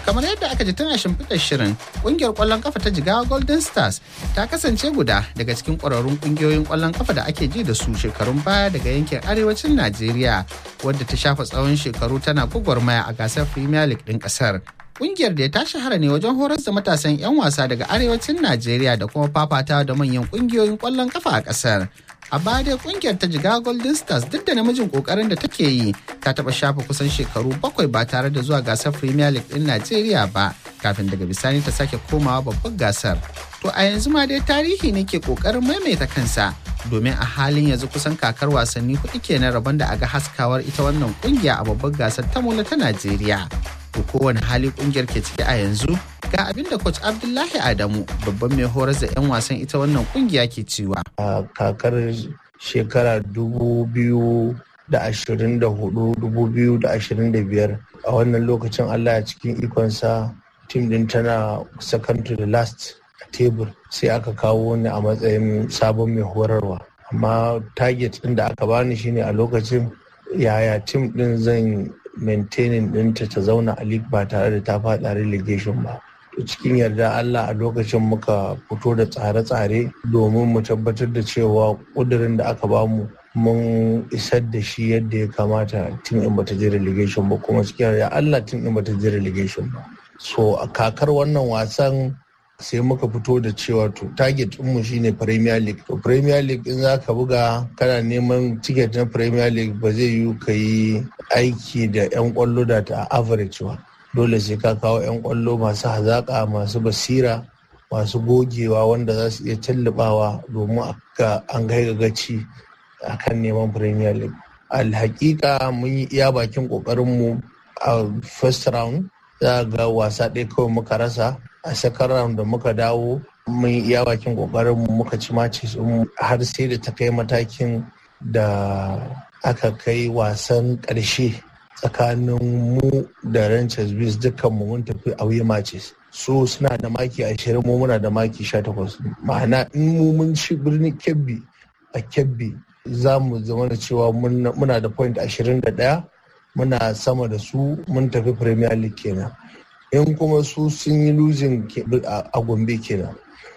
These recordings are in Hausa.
kamar yadda aka ji tun a shimfiɗar shirin ƙungiyar ƙwallon kafa ta jigawa golden stars ta kasance guda daga cikin ƙwararrun ƙungiyoyin ƙwallon kafa da ake ji da su shekarun baya daga yankin arewacin najeriya wadda ta shafa tsawon shekaru tana gwagwarmaya a gasar premier league ɗin ƙasar Kungiyar da ta shahara ne wajen horar da matasan 'yan wasa daga arewacin Najeriya da kuma fafata da manyan kungiyoyin kwallon kafa a kasar. A baya dai kungiyar ta jiga Golden Stars duk da namijin kokarin da take yi ta taba shafa kusan shekaru bakwai ba tare da zuwa gasar Premier League din Najeriya ba kafin daga bisani ta sake komawa babbar gasar. To a yanzu ma dai tarihi ne ke kokarin maimaita kansa domin a halin yanzu kusan kakar wasanni hudu kenan rabon da aga haskawar ita wannan kungiya a babbar gasar ta mola ta Najeriya. to kowane hali kungiyar ke ciki a yanzu ga abin da coach abdullahi adamu babban mai horar da 'yan wasan ita wannan kungiya ke cewa a kakar shekara dubu biyu da ashirin da hudu dubu biyu da ashirin da biyar a wannan lokacin allah a cikin ikonsa tim din tana second to the last a tebur sai aka kawo ni a matsayin sabon mai horarwa amma target din da aka bani shine a lokacin yaya tim din zan maintaining ɗinta ta zauna a league ba tare da ta faɗa relegation ba to cikin yarda Allah a lokacin muka fito da tsare-tsare domin mu tabbatar da cewa ƙudurin da aka bamu mun isar da shi yadda ya kamata tun in bata je relegation ba kuma cikin yarda Allah tun in bata je relegation ba so a kakar wannan wasan sai muka fito da cewa to target mu shine premier league to premier league in zaka buga kana neman ticket na premier league ba zai yiwu ka yi aiki da 'yan kwallo da ta average ba dole sai ka kawo 'yan kwallo masu hazaka masu basira masu gogewa wanda za su iya tallabawa domin an kai gaci a kan neman premier league alhakika mun yi iya bakin kokarinmu a first round za ga wasa ɗaya kawai muka rasa a second round da muka dawo mun iya bakin kokarin mu muka ci maci har sai da ta kai matakin da aka kai wasan ƙarshe tsakanin mu da Rangers Bears dukkan mu mun tafi away matches su suna da maki ashirin mu muna da maki sha takwas ma'ana in mu mun ci birnin kebbi a kebbi za mu zama da cewa muna da point ashirin da ɗaya muna sama da su mun tafi premier league kenan in kuma su sun yi losing a gombe kenan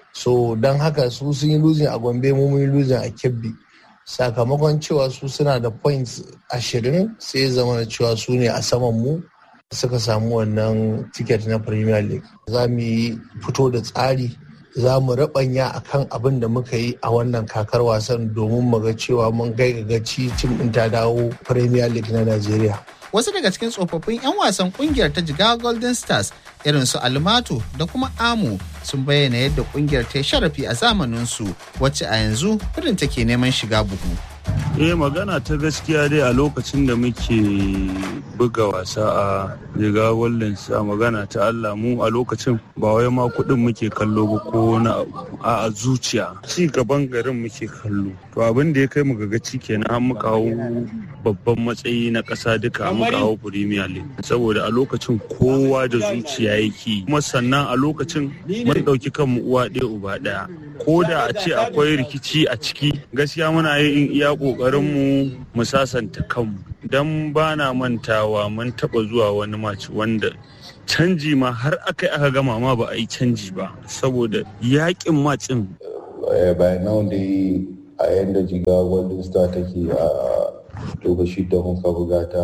so don haka su sun yi losing a gombe mu mun yi losing a kebbi sakamakon cewa su suna da points ashirin sai zama da cewa su ne a saman mu suka samu wannan ticket na premier league za mu yi fito da tsari za mu rabanya a kan abin da muka yi a wannan kakar wasan domin mu ga cewa mun gaci tim ɗin ta dawo premier league na najeriya wasu daga cikin tsofaffin 'yan wasan kungiyar ta jigawa golden stars irin su almato da kuma amu sun bayyana yadda kungiyar ta sharafi a zamaninsu wacce a yanzu irin take neman shiga buhu eh magana ta gaskiya dai a lokacin da muke buga wasa a jiga wallen a magana ta Allah mu a lokacin ba wai ma kuɗin muke kallo ba ko na a zuciya ci gaban garin muke kallo to abin da ya kai mu gaci kenan an muka hau babban matsayi na ƙasa duka an muka hau premier league saboda a lokacin kowa da zuciya yake kuma sannan a lokacin mun ɗauki kanmu uwa ɗaya uba ɗaya ko da a ce akwai rikici a ciki gaskiya muna yin iya ƙoƙarinmu mu sasanta kanmu don ba na mantawa mun taɓa zuwa wani maci wanda canji ma har aka yi aka gama ma ba a yi canji ba saboda yaƙin macin by now dai a yadda jiga golden star take a lokaci da muka buga ta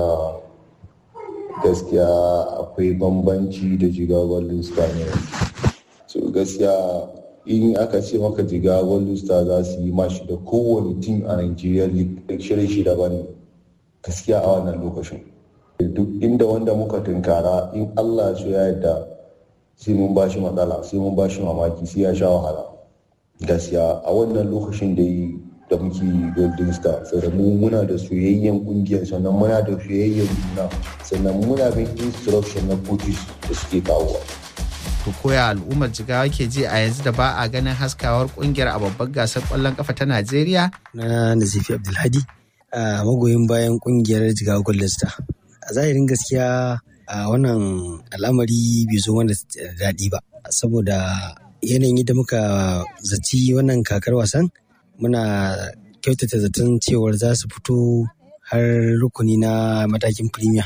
gaskiya akwai bambanci da jiga golden star ne so gaskiya in aka ce maka jiga golden star za su yi mashi da kowane tim a nigeria league shirin shi daban gaskiya a wannan lokacin duk inda wanda muka tunkara in allah su ya yadda sai mun bashi matsala sai mun bashi mamaki sai ya sha wahala gaskiya a wannan lokacin da yi da muke golden star sannan mu muna da soyayyen kungiyar sannan muna da soyayyen juna sannan muna bin instruction na coaches da suke kawowa to koya al'ummar jigawa ke ji a yanzu da ba a ganin haskawar kungiyar a babbar gasar kwallon kafa ta Najeriya? Na Nazifi Abdulhadi a magoyin bayan kungiyar jigawa Golden Star. A zahirin gaskiya a wannan al'amari bai zo wanda daɗi ba saboda yanayin yadda muka zaci wannan kakar wasan muna kyautata zaton cewar za su fito har rukuni na matakin premier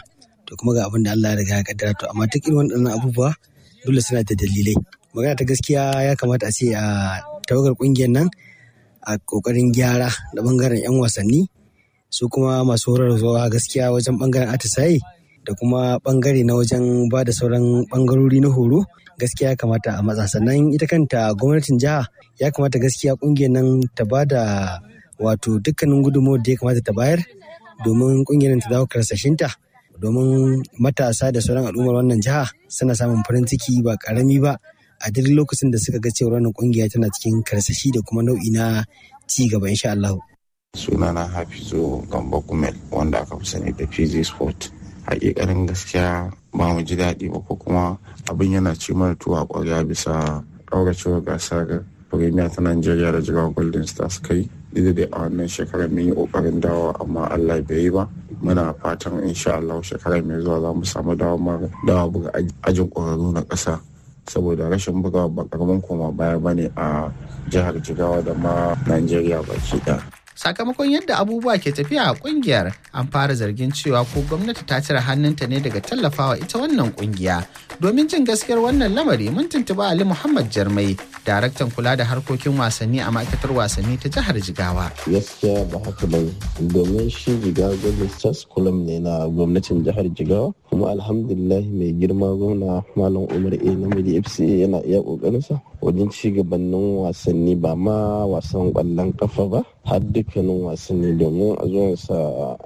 to kuma ga abin da Allah ya riga ya kaddara to amma duk irin waɗannan abubuwa dole suna da dalilai magana ta gaskiya ya kamata a ce a tawagar kungiyar nan a kokarin gyara da bangaren 'yan wasanni su kuma masu horarwa gaskiya wajen bangaren atisaye da kuma bangare na wajen ba da sauran bangarori na horo gaskiya ya kamata a matsa sannan ita kanta gwamnatin jiha ya kamata gaskiya kungiyar nan ta ba da wato dukkanin gudunmawar da ya kamata ta bayar domin kungiyar ta dawo karsashinta domin matasa da sauran al'ummar wannan jiha suna samun farin ciki ba karami ba a duk lokacin da suka ga cewa wannan kungiya tana cikin karsashi da kuma nau'i na ci gaba insha Allah. sunana hafizu gamba kumel wanda aka fi sani da pg sport hakikanin gaskiya ba mu ji daɗi ba ko kuma abin yana ci mana tuwa ƙwarya bisa ƙauracewar gasar premier ta nigeria da jiran golden stars kai duk da a wannan shekarar mun yi ƙoƙarin dawo amma allah bai yi ba muna fatan insha allah shekarar mai zuwa za mu samu dawa buga ajin ƙwararru na ƙasa saboda rashin bugawa ba karamin koma baya bane a jihar jigawa da ma nigeria baki ɗaya sakamakon yadda abubuwa ke tafiya a kungiyar an fara zargin cewa ko gwamnati ta cire hannunta ne daga tallafawa ita wannan kungiya domin jin gaskiyar wannan lamari mun tuntuba ali muhammad jarmai daraktan kula da harkokin wasanni a ma'aikatar wasanni ta jihar jigawa gaskiya ba haka ba domin shi jigawa gwamnati stars kulam ne na gwamnatin jihar jigawa kuma alhamdulillah mai girma gwamna malam umar a namiji fca yana iya kokarinsa wajen ci gabanin wasanni ba ma wasan kwallon kafa ba har dukkanin wasanni domin a zuwansa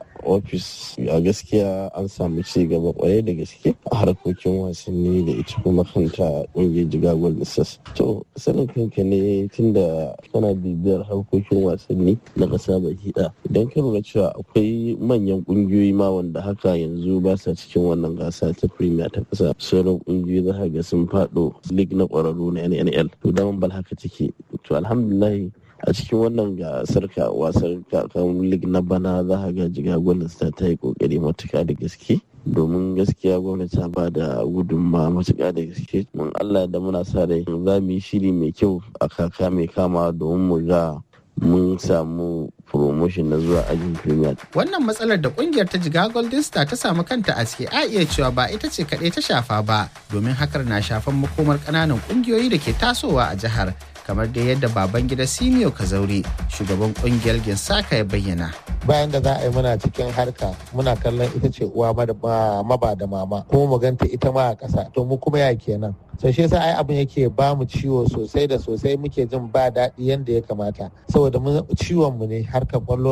ofis a gaskiya an samu ci gaba kwarai da gaske a harkokin wasanni da ita kuma kanta ƙungiyar jiga golden stars to sanin kanka ne tunda kana bibiyar harkokin wasanni na ƙasa baki ɗaya idan ka lura cewa akwai manyan ƙungiyoyi ma wanda haka yanzu ba sa cikin wannan gasa ta premier ta ƙasa sauran ƙungiyoyi za ga sun faɗo league na ƙwararru na nnl to daman bal haka take to alhamdulillah a cikin wannan gasar ka wasan kakan lig na bana za a ga jiga gwamnati ta yi kokari matuka da gaske domin gaskiya gwamnati ta ba da gudunma matuka da gaske mun allah da muna sa rai za mu yi shiri mai kyau a kaka mai kama domin mu ga mun samu promotion na zuwa ajin premier. Wannan matsalar da kungiyar ta jiga Golden Star ta samu kanta a ciki a iya cewa ba ita ce kaɗai ta shafa ba domin hakar na shafan makomar ƙananan ƙungiyoyi da ke tasowa a jihar kamar da yadda baban gida Simio Kazauri shugaban kungiyar Ginsaka ya bayyana. Bayan da za a yi muna cikin harka muna kallon ita ce uwa maba da mama kuma mu ganta ita ma a ƙasa to mu kuma ya kenan. sai shi yasa ai abin yake ba mu ciwo sosai da sosai muke jin ba daɗi yadda ya kamata saboda ciwon mu ne harkar kwallo